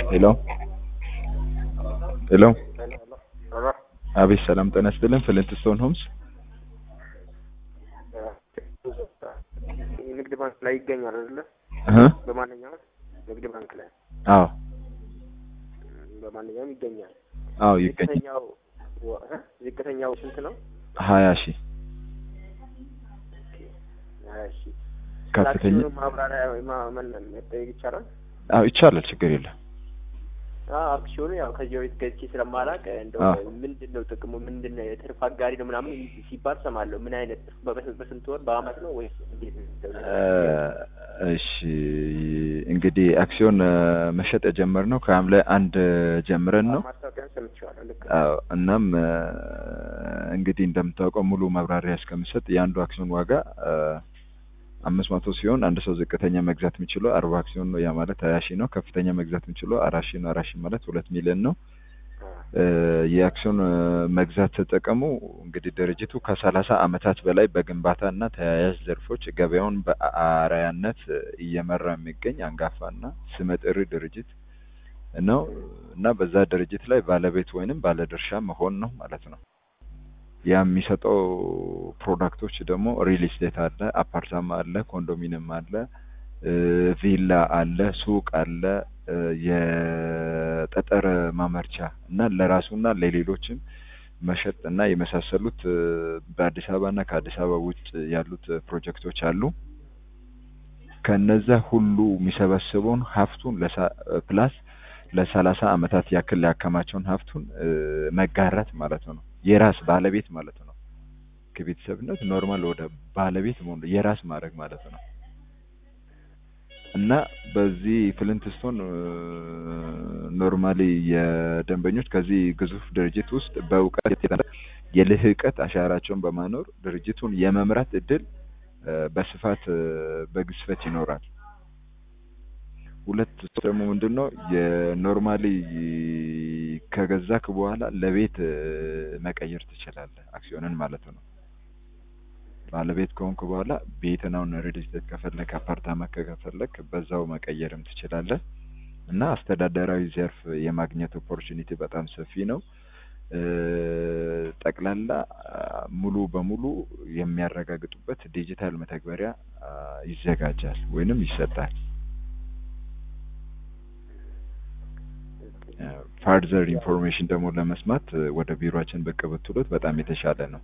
ሄሎ ሄሎ አቤት ሰላም ጤና ይስጥልን ፍሊንትስቶን ሆምስ ንግድ ባንክ ላይ ይገኛል አይደለ? እህ በማንኛውም ንግድ ባንክ ላይ አዎ በማንኛውም ይገኛል። አዎ ይገኛል ዝቅተኛው ወ- እ? ዝቅተኛው ስንት ነው? ሀያ ሺህ ሀያ ሺህ ከፍተኛ አክሲዮኑ ማብራሪያ ማ- ምን መጠየቅ ይቻላል? አዎ ይቻላል ችግር የለም አዎ አክሲዮኑ ያው ከዚህ በፊት ገዝቼ ስለማላውቅ እንደው አዎ። ምንድን ነው ጥቅሙ ምንድን ነው የትርፍ አጋሪ ነው ምናምን ሲባል ሰማለሁ። ምን አይነት ትርፍ በበ- በስንት ወር በአመት ነው ወይስ እንዴት ነው? እ፣ እሺ እንግዲህ አክሲዮን እ፣ መሸጥ የጀመርነው ከሐምሌ አንድ ጀምረን ነው ማስታወቂያን ሰምቼዋለሁ። ልክ ነው። አዎ እናም እ፣ እንግዲህ እንደምታውቀው ሙሉ ማብራሪያ እስከምሰጥ የአንዱ አክሲዮን ዋጋ እ፣ አምስት መቶ ሲሆን አንድ ሰው ዝቅተኛ መግዛት የሚችለው አርባ አክሲዮን ነው። ያ ማለት ሀያ ሺህ ነው። ከፍተኛ መግዛት የሚችለው አራት ሺህ ነው። አራት ሺህ ማለት ሁለት ሚሊዮን ነው። እ፣ የአክሲዮን እ፣ መግዛት ተጠቀሙ እንግዲህ ድርጅቱ ከሰላሳ አመታት በላይ በግንባታ እና ተያያዥ ዘርፎች ገበያውን በአርአያነት እ፣ እየመራ የሚገኝ አንጋፋና ስመጥር ድርጅት ነው እና በዛ ድርጅት ላይ ባለቤት ወይንም ባለድርሻ መሆን ነው ማለት ነው። ያ የሚሰጠው ፕሮዳክቶች ደግሞ ሪል ስቴት አለ፣ አፓርታማ አለ፣ ኮንዶሚኒየም አለ፣ እ፣ ቪላ አለ፣ ሱቅ አለ፣ እ፣ የጠጠር ማመርቻ እና ለራሱና ለሌሎችም መሸጥ እና የመሳሰሉት እ፣ በአዲስ አበባ እና ከአዲስ አበባ ውጭ ያሉት ፕሮጀክቶች አሉ። ከነዛ ሁሉ የሚሰበስበውን ሀብቱን ለሳ- ፕላስ ለሰላሳ አመታት ያክል ያከማቸውን ሀብቱን እ፣ መጋራት ማለት ነው። የራስ ባለቤት ማለት ነው። ከቤተሰብነት ኖርማል ወደ ባለቤት መሆን የራስ ማድረግ ማለት ነው። እና በዚህ ፍሊንትስቶን ኖርማሊ የደንበኞች ከዚህ ግዙፍ ድርጅት ውስጥ በእውቀት የተነሳ የልህቀት አሻራቸውን በማኖር ድርጅቱን የመምራት እድል እ፣ በስፋት እ፣ በግዝፈት ይኖራል። ሁለት ደግሞ ምንድን ነው የኖርማሊ ከገዛክ በኋላ ለቤት እ፣ መቀየር ትችላለህ፣ አክሲዮንን ማለት ነው። ባለቤት ከሆንክ በኋላ ቤትን አሁን ሪል ስቴት ከፈለክ አፓርታማ ከፈለክ በዛው መቀየርም ትችላለህ እና አስተዳደራዊ ዘርፍ የማግኘት ኦፖርቹኒቲ በጣም ሰፊ ነው። እ፣ ጠቅላላ አ፣ ሙሉ በሙሉ የሚያረጋግጡበት ዲጂታል መተግበሪያ አ፣ ይዘጋጃል ወይንም ይሰጣል። ፋርዘር ኢንፎርሜሽን ደግሞ ለመስማት እ፣ ወደ ቢሮአችን ብቅ ብትሉት በጣም የተሻለ ነው።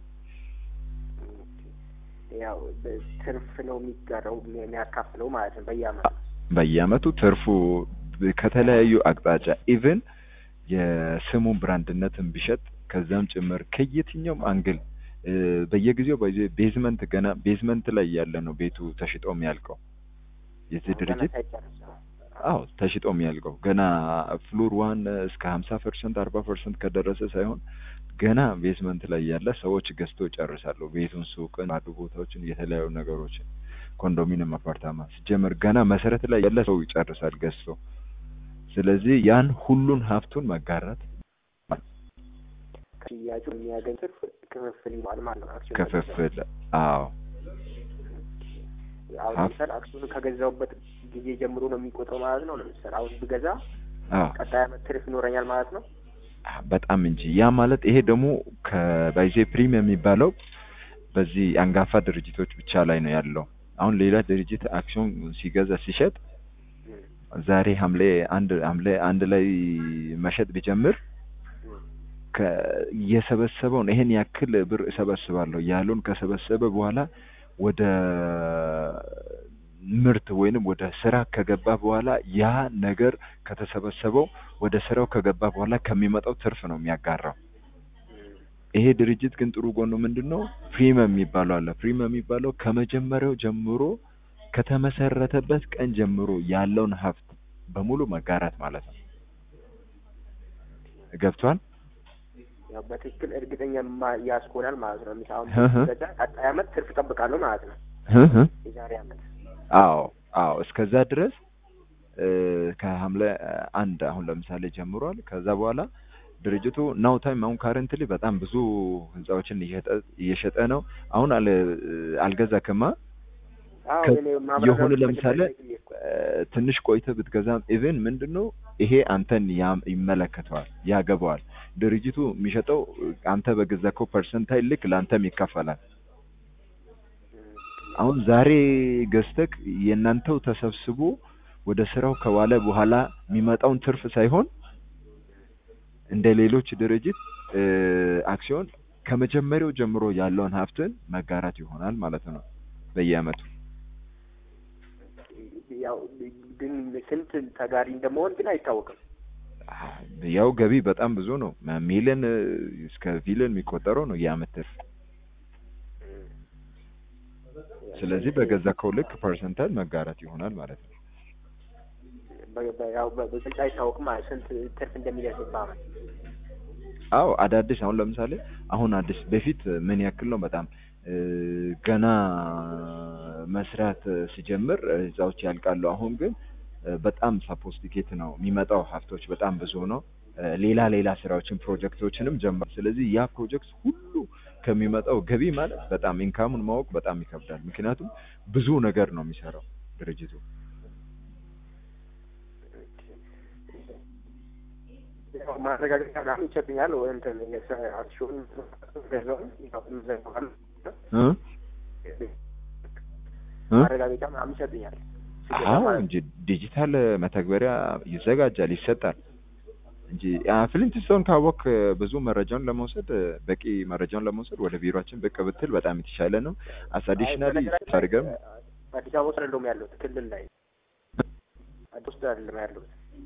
ያው ትርፍ ነው የሚጋራው የሚያካፍለው ማለት ነው በየአመቱ በየአመቱ ትርፉ ከተለያዩ አቅጣጫ ኢቭን የስሙን ብራንድነትን ቢሸጥ ከዛም ጭምር ከየትኛውም አንግል እ፣ በየጊዜው በዚህ ቤዝመንት ገና ቤዝመንት ላይ ያለ ነው ቤቱ ተሽጦ የሚያልቀው የዚህ ገና ድርጅት ሳይጨርስ ነው። አዎ ተሽጦ የሚያልቀው ገና ፍሎር ዋን እስከ ሀምሳ ፐርሰንት አርባ ፐርሰንት ከደረሰ ሳይሆን ገና ቤዝመንት ላይ ያለ ሰዎች ገዝተው ይጨርሳሉ። ቤቱን፣ ሱቅን፣ ባዶ ቦታዎችን፣ የተለያዩ ነገሮችን ኮንዶሚኒየም፣ አፓርታማ ሲጀመር ገና መሰረት ላይ ያለ ሰው ይጨርሳል ገዝቶ። ስለዚህ ያን ሁሉን ሀብቱን መጋራት ከሽያጩ የሚያገኝ ትርፍ ክፍፍል ይባል ማለት ነው። አክሲዮን ክፍፍል አዎ አሁን ሀብ- ለምሳሌ አክሲዮኑ ከገዛውበት ጊዜ ጀምሮ ነው የሚቆጥረው ማለት ነው። ለምሳሌ አሁን ብገዛ አዎ ቀጣይ አመት ትርፍ ይኖረኛል ማለት ነው። በጣም እንጂ ያ ማለት ይሄ ደግሞ ከባይዜ ፕሪም የሚባለው በዚህ አንጋፋ ድርጅቶች ብቻ ላይ ነው ያለው። አሁን ሌላ ድርጅት አክሲዮን ሲገዛ ሲሸጥ ዛሬ ሐምሌ አንድ ሐምሌ አንድ ላይ መሸጥ ቢጀምር ከ- የሰበሰበውን ይሄን ያክል ብር እሰበስባለሁ ያለውን ከሰበሰበ በኋላ ወደ ምርት ወይንም ወደ ስራ ከገባ በኋላ ያ ነገር ከተሰበሰበው ወደ ስራው ከገባ በኋላ ከሚመጣው ትርፍ ነው የሚያጋራው። ይሄ ድርጅት ግን ጥሩ ጎኑ ምንድን ነው? ፕሪሚየም የሚባለው አለ። ፕሪሚየም የሚባለው ከመጀመሪያው ጀምሮ ከተመሰረተበት ቀን ጀምሮ ያለውን ሀብት በሙሉ መጋራት ማለት ነው። ገብቷል? ያው በትክክል እርግጠኛ ማ- ያስኮናል ማለት ነው። ለምሳሌ እህ። አሁን ገዛ ቀጣይ አመት ትርፍ እጠብቃለሁ ማለት ነው። እህ እህ። የዛሬ አመት አዎ አዎ እስከዛ ድረስ እ፣ ከሐምሌ አንድ አሁን ለምሳሌ ጀምሯል። ከዛ በኋላ ድርጅቱ ናው ታይም አሁን ካረንትሊ በጣም ብዙ ህንጻዎችን እየሸጠ እየሸጠ ነው። አሁን አለ አልገዛክማ አዎ ከ- እኔ ማብራሪያውን የሆነ መጀመሪያ ለምሳሌ ላይ ጠየቅኩ። እ፣ ትንሽ ቆይተህ ብትገዛም ኢቭን ምንድን ነው ይሄ አንተን ያም- ይመለከተዋል፣ ያገባዋል። ድርጅቱ የሚሸጠው አንተ በገዛከው ፐርሰንታይል ልክ ለአንተም ይከፈላል። አሁን ዛሬ ገዝተክ የእናንተው ተሰብስቦ ወደ ስራው ከዋለ በኋላ የሚመጣውን ትርፍ ሳይሆን እንደ ሌሎች ድርጅት እ፣ አክሲዮን ከመጀመሪያው ጀምሮ ያለውን ሀብትን መጋራት ይሆናል ማለት ነው በየአመቱ። ያው ግን ስንት ተጋሪ እንደመሆን ግን አይታወቅም። ያው ገቢ በጣም ብዙ ነው። ሚሊዮን እ፣ እስከ ቢሊዮን የሚቆጠረው ነው የአመት ትርፍ። ስለዚህ በገዛከው ልክ ፐርሰንታል መጋራት ይሆናል ማለት ነው። በ- በ- ያው በ- በግልጽ አይታወቅም ማለት ስንት ትርፍ እንደሚደርስ በአመት። አዎ አዳዲስ አሁን ለምሳሌ አሁን አዲስ በፊት ምን ያክል ነው በጣም እ፣ ገና መስራት እ፣ ሲጀምር እ፣ ህንጻዎች ያልቃሉ። አሁን ግን እ፣ በጣም ሳፖስቲኬት ነው የሚመጣው ሀብቶች በጣም ብዙ ነው። እ፣ ሌላ ሌላ ስራዎችን ፕሮጀክቶችንም ጀምሯል። ስለዚህ ያ ፕሮጀክት ሁሉ ከሚመጣው ገቢ ማለት በጣም ኢንካሙን ማወቅ በጣም ይከብዳል። ምክንያቱም ብዙ ነገር ነው የሚሰራው ድርጅቱ። ያው ማረጋገጫ ምናምን ይሰጥኛል ወይ እንትን የሰ- አክሲዮን ገዛውን ያው እንዘጋዋለን። እ? እ? ማረጋገጫ ምናምን ይሰጥኛል። ሲገዛ አዎ ማለት እንጂ ዲጂታል መተግበሪያ ይዘጋጃል፣ ይሰጣል እንጂ ፍሊንትስቶን ካወቅ ብዙ መረጃውን ለመውሰድ በቂ መረጃውን ለመውሰድ ወደ ቢሮችን ብቅ ብትል በጣም የተሻለ ነው። አስ አዲሽናሊ በነገራችን ላይ አድርገም አዲስ አበባ ውስጥ አይደለሁም ያለሁት ክልል ላይ አዲስ ውስጥ አይደለም ያለሁት።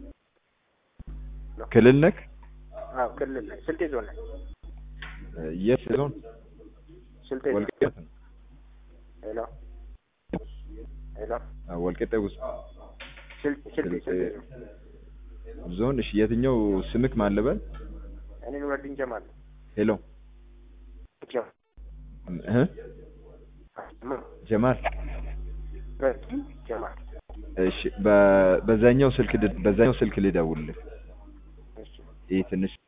ክልል ነክ አዎ ክልል ላይ ስልጤ ዞን ላይ የት ዞን ስልጤ ዞን። ወልቂጤ ነው። ሄሎ ሄሎ አዎ፣ ወልቂጤ ውስጥ ስልጤ ስልጤ ስልጤ ዞን። ዞን። እሺ የትኛው ስምክ ማለበል? እኔ ኑረዲን ጀማል ሄሎ ጀማል እህ ጀማል ኑረዲን ጀማል እሺ በ- በዛኛው ስልክ ድ- በዛኛው ስልክ ልደውልልህ። እሺ ይህ ትንሽ